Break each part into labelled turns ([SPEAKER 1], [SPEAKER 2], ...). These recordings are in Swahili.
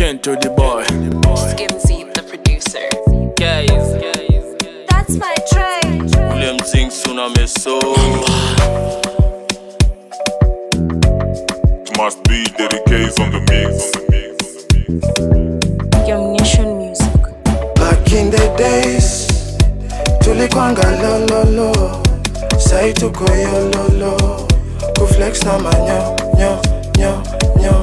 [SPEAKER 1] again to the boy.
[SPEAKER 2] Skimzy, the producer.
[SPEAKER 3] Guys,
[SPEAKER 2] That's my tray.
[SPEAKER 1] Ule mzing suna meso.
[SPEAKER 4] Must be dedicated on the mix.
[SPEAKER 2] Young Nation Music.
[SPEAKER 5] Back in the days tulikwanga lololo sai tuko yololo kuflex na manyo nyo nyo nyo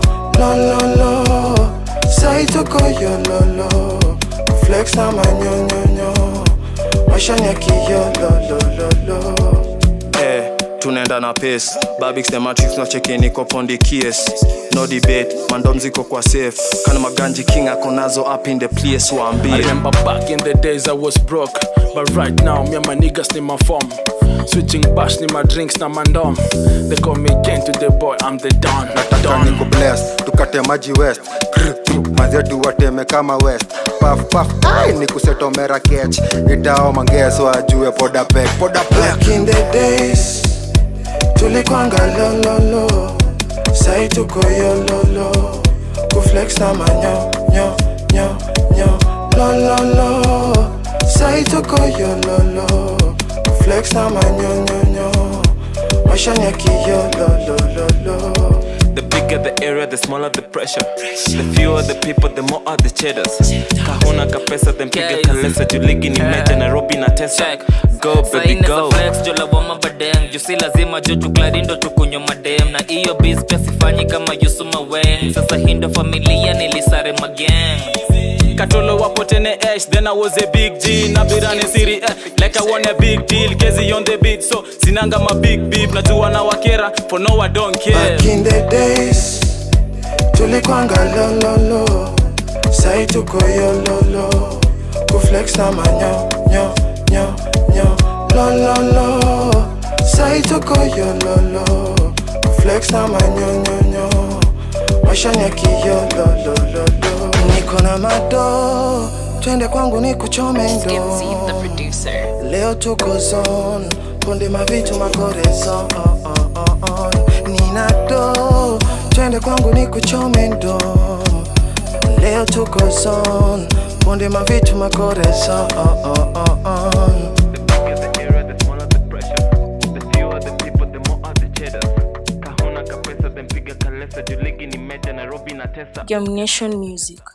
[SPEAKER 5] lololo sai tuko yololo kuflex na manyo nyo nyo mashani ya kiyololololo
[SPEAKER 6] Eh, tunaenda na pace babix the matrix no cheki niko pondi kies no debate mandom ziko kwa safe kana maganji king ako nazo up in the place
[SPEAKER 1] I
[SPEAKER 6] waambie
[SPEAKER 1] remember back in the days I was broke, but right now me and my niggas need my form. Switching bash ni my drinks na mandom. They call me again to the boy, I'm the don.
[SPEAKER 7] nataka
[SPEAKER 1] Don.
[SPEAKER 7] niku bless tukate maji west mazetu wateme kama west paf paf ai nikusetomera kech itao mangeso ajue poda pek poda pek
[SPEAKER 5] Back in the days tulikwanga lololo sai tuko yololo kuflex na manyo nyo nyo nyo lololo sai tuko yololo kuflex na manyo nyo nyo mashani ya kiyololololo
[SPEAKER 3] the bigger the area, the smaller the pressure. The fewer the people, the more are the cheddars. Kahuna kapesa, then piga kalesa. Juligi ni meja, Nairobi na tesa. Go baby go.
[SPEAKER 8] flex jolawama badem jusi lazima jochuklarindo tukunywa madem na iyo biz pia sifanyi kama yusuma wen sasa hindo familia nilisare mageng
[SPEAKER 1] Katolo wapotene ash, then I was a big G. Nabirani siri eh, like I won a big deal. Kezi on the beat, so sinanga my big beef. Najua na wakera, for no I don't care.
[SPEAKER 5] Back in the days tulikwanga lololo sai tuko yololo kuflex na manyo nyo nyo nyo lololo sai tuko yololo kuflex na manyo nyo nyo mashani ya kiyololololo niko na mado twende kwangu ni kuchome
[SPEAKER 2] Skimzy, the
[SPEAKER 5] ndo
[SPEAKER 2] producer.
[SPEAKER 5] leo tuko zone punde mavitu makorezo oh, oh, oh, oh. nina do twende kwangu ni kuchome ndo leo tuko zone punde mavitu makorezo oh, oh, oh, oh.
[SPEAKER 3] The bigger the area, the smaller the pressure. The fewer the people, the more are the cheddars. Kahuna kapesa, then piga kalesa. Juligi ni meja, Nairobi na tesa.
[SPEAKER 2] Young Nation Music.